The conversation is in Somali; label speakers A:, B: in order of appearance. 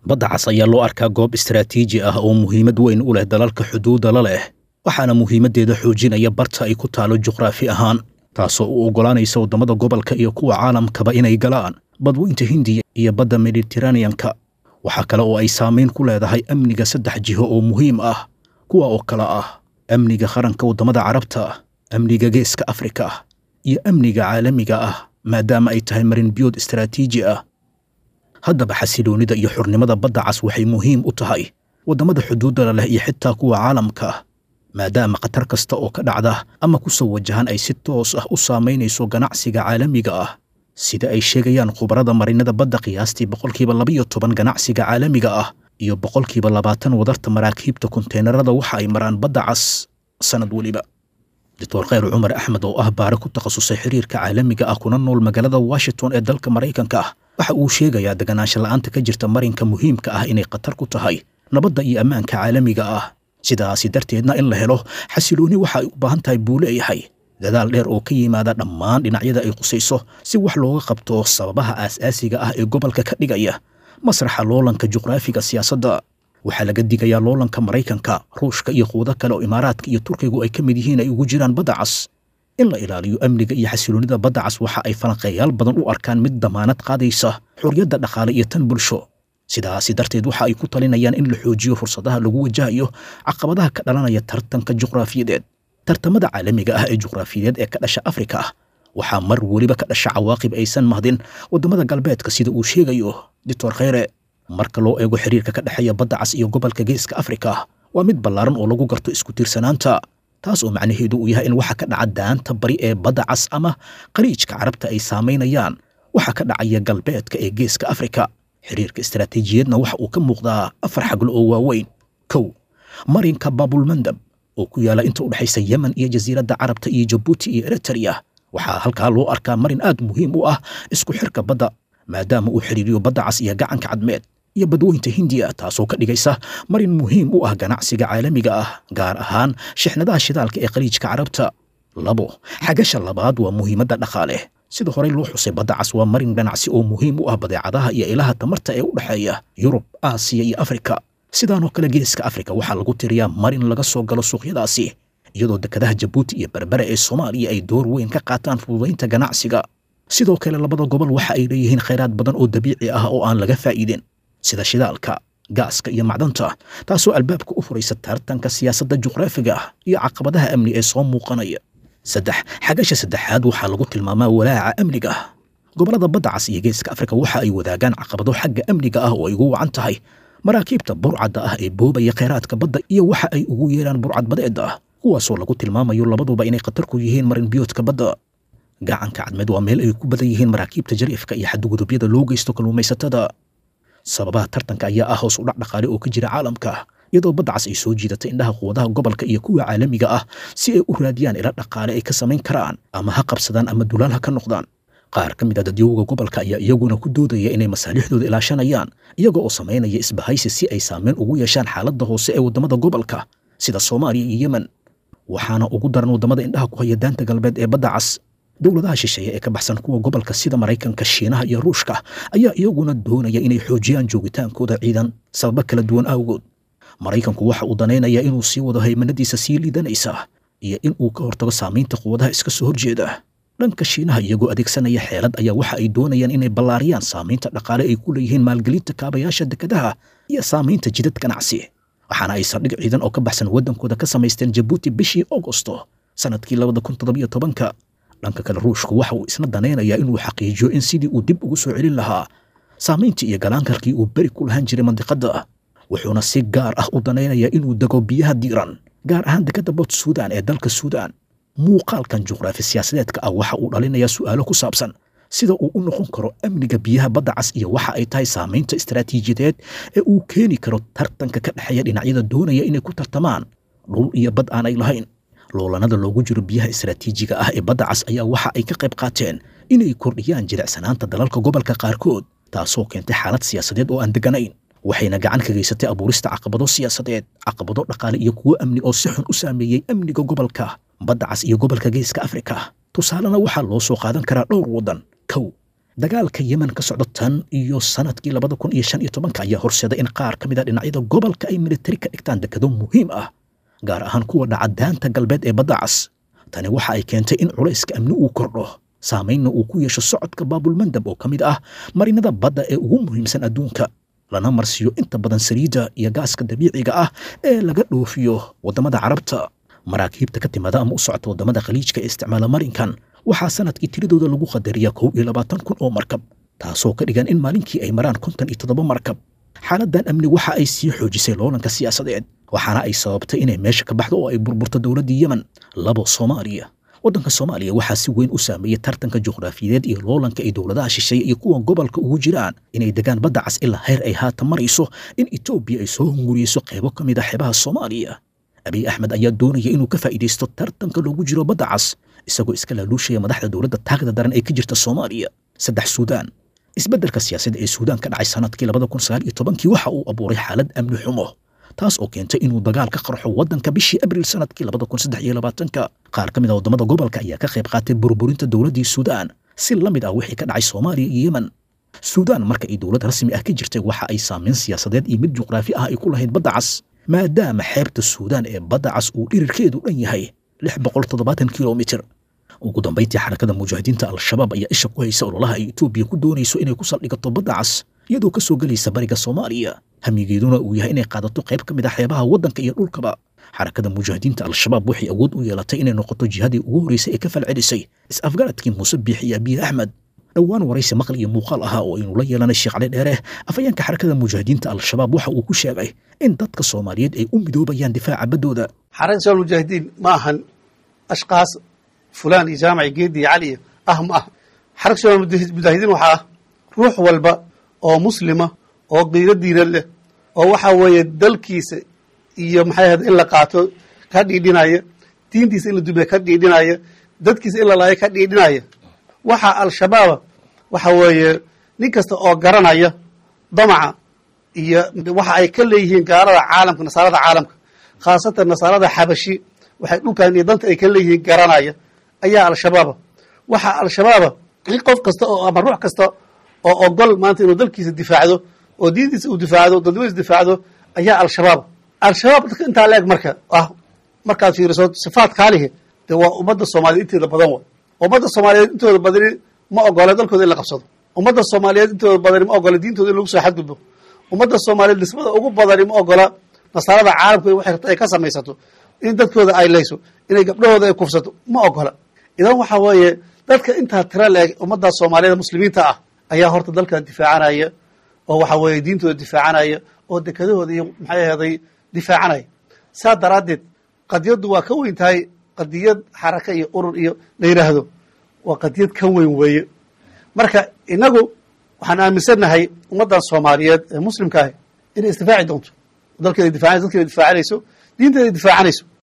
A: badda cas ayaa loo arkaa goob istaraatiiji ah oo muhiimad weyn u leh dalalka xuduudda la leh waxaana muhiimaddeeda xoojinaya barta ay ku taalo juqraafi ahaan taasoo u oggolaanaysa waddamada gobolka iyo kuwa caalamkaba inay galaan badweynta hindiya iyo badda mediteraneanka waxaa kale oo ay saamayn ku leedahay amniga saddex jiho oo muhiim ah kuwa oo kale ah amniga qaranka waddamada carabta amniga geeska afrika iyo amniga caalamiga ah maadaama ay tahay marin biyood istaraatiiji ah haddaba xasiloonnida iyo xurnimada badda cas waxay muhiim u tahay waddamada xuduuddala leh iyo xitaa kuwa caalamka maadaama khatar kasta oo ka dhacda ama ku soo wajahan ay si toos ah u saamaynayso ganacsiga caalamiga ah sida ay sheegayaan khubarada marinada badda qiyaastii boqolkiiba labayo toban ganacsiga caalamiga ah iyo boqolkiiba labaatan wadarta maraakiibta konteenarada waxa ay maraan badda cas sannad weliba doctor khayr cumar axmed oo ah baare ku takhasusay xiriirka caalamiga ah kuna nool magaalada washington ee dalka maraykanka ah waxa uu sheegayaa deganaansha la'aanta ka jirta marinka muhiimka ah inay khatar ku tahay nabadda iyo ammaanka caalamiga ah sidaasi darteedna in la helo xasiloonni waxa ay u baahan tahay buu leeyahay dadaal dheer oo ka yimaada dhammaan dhinacyada ay qusayso si wax looga qabto sababaha aas-aasiga ah ee gobolka ka dhigaya masraxa loolanka juqraafiga siyaasadda waxaa laga digayaa loolanka maraykanka ruushka iyo quudo kale oo imaaraadka iyo turkigu ay ka mid yihiin ay ugu jiraan badda cas in la ilaaliyo amniga iyo xasiloonnida badda cas waxa ay falanqeeyaal badan u arkaan mid damaanad qaadaysa xorriyadda dhaqaale iyo tan bulsho sidaasi darteed waxa ay ku talinayaan in la xoojiyo fursadaha lagu wajahayo caqabadaha ka dhalanaya tartanka juqraafiyadeed tartamada caalamiga ah ee juqraafiyadeed ee ka dhasha afrika ah waxaa mar weliba ka dhasha cawaaqib aysan mahdin waddamada galbeedka sida uu sheegayo doctor khayre marka loo eego xiriirka ka dhexeeya badda cas iyo gobolka geeska afrika waa mid ballaaran oo lagu garto isku tiirsanaanta taas oo macnaheedu uu yahay in waxa ka dhaca daanta bari ee badda cas ama qariijka carabta ay saamaynayaan waxa ka dhacaya galbeedka ee geeska afrika xiriirka istaraatiijiyadna waxa uu ka muuqdaa afar xaglo oo waaweyn kow marinka baabulmandab oo ku yaala inta u dhexaysa yemen iyo jasiiradda carabta iyo jabuuti iyo eritrea waxaa halkaa loo arkaa marin aad muhiim u ah isku xirka badda maadaama uu xidhiiriyo badda cas iyo gacanka cadmeed iyo badweynta hindiya taasoo ka dhigaysa marin muhiim u ah ganacsiga caalamiga ah gaar ahaan shixnadaha shidaalka ee khaliijka carabta labo xagasha labaad waa muhiimadda dhaqaale sida horey loo xusay badda cas waa marin ganacsi oo muhiim u ah badeecadaha iyo ilaha tamarta ee u dhexeeya yurub aasiya iyo afrika sidaanoo kale geeska afrika waxaa lagu tiriyaa marin laga soo galo suuqyadaasi iyadoo dekedaha jabuuti iyo berbere ee soomaaliya ay door weyn ka qaataan fududaynta ganacsiga sidoo kale labada gobol waxa ay leeyihiin khayraad badan oo dabiici ah oo aan laga faa'iidin sida shidaalka gaaska iyo macdanta taasoo albaabka u furaysa tartanka siyaasadda juqraafiga iyo caqabadaha amni ee soo muuqanaya saddex xagasha saddexaad waxaa lagu tilmaamaa walaaca amniga gobollada badda cas iyo geeska afrika waxa ay wadaagaan caqabado xagga amniga ah oo ay ugu wacan tahay maraakiibta burcadda ah ee boobaya khayraadka badda iyo waxa ay ugu yeeraan burcad badeedda ah kuwaasoo lagu tilmaamayo labaduba inay khatar ku yihiin marin biyoodka badda gacanka cadmeed waa meel ay ku badan yihiin maraakiibta jariifka iyo xadgudubyada loo geysto kalluumaysatada sababaha tartanka ayaa ah hoos u dhac dhaqaale oo ka jira caalamka iyadoo badda cas ay soo jiidatay indhaha quwadaha gobolka iyo kuwa caalamiga ah si ay u raadiyaan ila dhaqaale ay ka samayn karaan ama ha qabsadaan ama dulaal ha ka noqdaan qaar ka mid a dadyowga gobolka ayaa iyaguna ku doodaya inay masaalixdooda ilaashanayaan iyaga oo samaynaya isbahaysi si ay saameyn ugu yeeshaan xaaladda hoose ee waddamada gobolka sida soomaaliya iyo yemen waxaana ugu daran waddamada indhaha ku haya daanta galbeed ee badda cas dowladaha shisheeye ee ka baxsan kuwa gobolka sida maraykanka shiinaha iyo ruushka ayaa iyaguna doonaya inay xoojiyaan joogitaankooda ciidan sababo kala duwan awgood maraykanku waxa uu danaynayaa inuu sii wado haymanadiisa sii liidanaysa iyo in uu ka hortago saamaynta quwadaha iska soo horjeeda dhanka shiinaha iyagoo adeegsanaya xeelad ayaa waxa ay doonayaan inay ballaariyaan saamaynta dhaqaale ay ku leeyihiin maalgelinta kaabayaasha dekedaha iyo saamaynta jidad ganacsi waxaana ay saldhig ciidan oo ka baxsan waddankooda ka samaysteen jabuuti bishii augosto sannadkii labada kun toddobiyo tobanka dhanka kale ruushku waxa uu isna danaynayaa inuu xaqiijiyo in sidii uu dib ugu soo celin lahaa saamayntii iyo galaankarkii uu beri ku lahaan jiray mandiqadda wuxuuna si gaar ah u danaynayaa inuu dego biyaha diiran gaar ahaan dekadda bot suudan ee dalka suudaan muuqaalkan juqraafi siyaasadeedka ah waxa uu dhalinayaa su'aalo ku saabsan sida uu u noqon karo amniga biyaha badda cas iyo waxa ay tahay saamaynta istaraatiijiyadeed ee uu keeni karo tartanka ka dhexeeya dhinacyada doonaya inay ku tartamaan dhul iyo bad aanay lahayn loolanada loogu jiro biyaha istaraatiijiga ah ee badda cas ayaa waxa ay ka qayb qaateen inay kordhiyaan jilicsanaanta dalalka gobolka qaarkood taasoo keentay xaalad siyaasadeed oo aan degganayn waxayna gacan ka geysatay abuurista caqabado siyaasadeed caqabado dhaqaale iyo kuwo amni oo si xun u saameeyey amniga gobolka badda cas iyo gobolka geeska afrika tusaalena waxaa loo soo qaadan karaa dhowr waddan kow dagaalka yemen ka socdo tan iyo sanadkii labada kun iyo shan iyo tobanka ayaa horseeday in qaar ka mid a dhinacyada gobolka ay militari ka dhigtaan dekado muhiim ah gaar ahaan kuwa dhaca daanta galbeed ee badda cas tani waxa ay keentay in culayska amni uu kordho saamaynna uu ku yeesho socodka baabulmandab oo ka mid ah marinada badda ee ugu muhiimsan adduunka lana marsiiyo inta badan saliidda iyo gaaska dabiiciga ah ee laga dhoofiyo waddamada carabta maraakiibta ka timaada ama u socota waddamada khaliijka ee isticmaala marinkan waxaa sanadkii tiradooda lagu qadariyaa kow iyo labaatan kun oo markab taasoo ka dhigan in maalinkii ay maraan konton iyo toddoba markab xaaladdan amni waxa ay sii xoojisay loolanka siyaasadeed waxaana ay sababtay inay meesha ka baxdo oo ay burburto dowladdii yemen labo soomaaliya waddanka soomaaliya waxaa si weyn u saameeyey tartanka juqraafiyeed iyo loolanka ay dowladaha shisheeye iyo kuwa gobolka ugu jiraan inay degaan badda cas ilaa heer ay haatan marayso in etoobiya ay soo hunguriyeyso qaybo ka mid a xeebaha soomaaliya abiy axmed ayaa doonaya inuu ka faa'iidaysto tartanka loogu jiro badda cas isagoo iska laaluushaya madaxda dowladda taagda daran ee ka jirta soomaaliya saddex suudaan isbeddelka siyaasadda ee suudaan ka dhacay sanadkii labada kun sagaal iyo tobankii waxa uu abuuray xaalad amni xumo taas oo keentay inuu dagaal ka qarxo waddanka bishii abriil sanadkii labada kun saddex iyo labaatanka qaar ka mid a waddamada gobolka ayaa ka qayb qaatay burburinta dowladdii suudaan si la mid ah wixii ka dhacay soomaaliya iyo yemen suudaan marka ay dowlad rasmi ah ka jirtay waxa ay saamayn siyaasadeed iyo mid juqraafi ah ay ku lahayd badda cas maadaama xeebta suudaan ee badda cas uu dhirirkeedu dhan yahay lix boqol toddobaatan kilomitir ugu dambayntii xarakada mujaahidiinta al-shabaab ayaa isha ku haysa ololaha ay etoobiya ku doonayso inay ku saldhigato badda cas iyadoo ka soo gelaysa bariga soomaaliya hamigeeduna uu yahay inay qaadato qayb ka mid ah xeebaha waddanka iyo dhulkaba xarakada mujaahidiinta al-shabaab waxay awood u yeelatay inay noqoto jihadii ugu horreysay ee ka falcelisay is-afgaradkii muuse biix iyo abiye axmed dhowaan waraysi maqal iyo muuqaal ahaa oo aynu la yeelanay sheekh cali dheere afayeenka xarakada mujaahidiinta al-shabaab waxa uu ku sheegay in dadka soomaaliyeed ay u midoobayaan difaaca baddooda
B: xarakada shabaab mujaahidiin ma ahan ashkaas fulaan iyo jaamaci geedi iyo cali iyo ah ma ah xarakada shabaab mujaahidiin waxaa ah ruux walba oo muslima oo qiiro diinad leh oo waxa weeye dalkiisa iyo maxay ahayd in la qaato ka dhiidhinaya diintiisa in la dumiya ka dhiidhinaya dadkiisa in la laayo ka dhiidhinaya waxaa al-shabaaba waxa weeye nin kasta oo garanaya damaca iyo waxa ay ka leeyihiin gaalada caalamka nasaarada caalamka khaasatan nasaarada xabashi waxay dhulkan iyo danta ay ka leeyihiin garanaya ayaa al-shabaaba waxaa al-shabaaba in qof kasta oo ama ruux kasta oo ogol maanta inuu dalkiisa difaacdo oo diintiisa uu difaacdo dadnimadiisa difaacdo ayaa al-shabaab al-shabaab dadka intaa la eg marka ah markaad fiiriso sifaat kaalihi dee waa ummadda soomaaliyeed inteeda badan wa ummadda soomaaliyeed intooda badani ma ogola dalkooda in la qabsado ummadda soomaaliyeed intooda badani ma ogola diintooda in lagu soo xadgudbo ummadda soomaaliyeed nisbada ugu badani ma ogola nasaarada caalamka waxay rabta ay ka samaysato in dadkooda ay layso inay gabdhahooda ay kufsato ma ogola idan waxa weeye dadka intaa tira la eg ummadda soomaaliyeed muslimiinta ah ayaa horta dalka difaacanaya oo waxa weeye diintooda difaacanaya oo dekadahooda iyo maxay aheeday difaacanaya saa daraaddeed qadiyaddu waa ka weyn tahay qadiyad xaraka iyo urur iyo la yidhaahdo waa qadiyad ka weyn weeye marka inagu waxaan aaminsannahay ummaddan soomaaliyeed ee muslimka ahi inay isdifaaci doonto dalkeeda difacanayso dadkeeda difaacanayso diinteeda difaacanayso